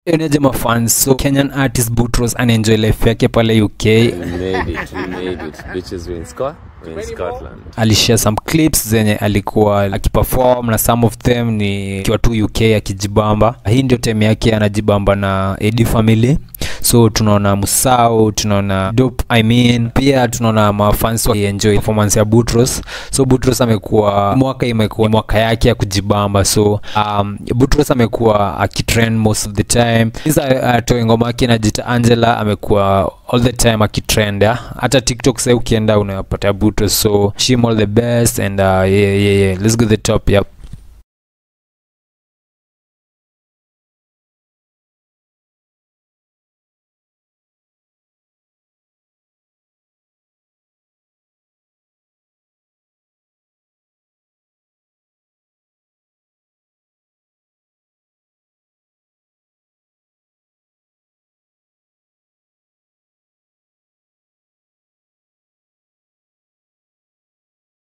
eneje mafans so kenyan artist butros anaenjoy life yake pale uk We made it. We made it. Bitches were in Scot. We're in Scotland. alishare some clips zenye alikuwa akiperform na some of them ni akiwa tu uk akijibamba hii ndio time yake anajibamba na edi family so tunaona musau tunaona dope i mean pia tunaona mafans wakienjoy performance ya butros so butros amekuwa mwaka imekuwa mwaka yake ya kujibamba so um, butros amekuwa akitrend most of the time isa atoe ngoma yake najita angela amekuwa all the time akitrend ya. hata tiktok sai ukienda unapata butros so shim all the best and uh, yeah, yeah, yeah. let's go to the top yep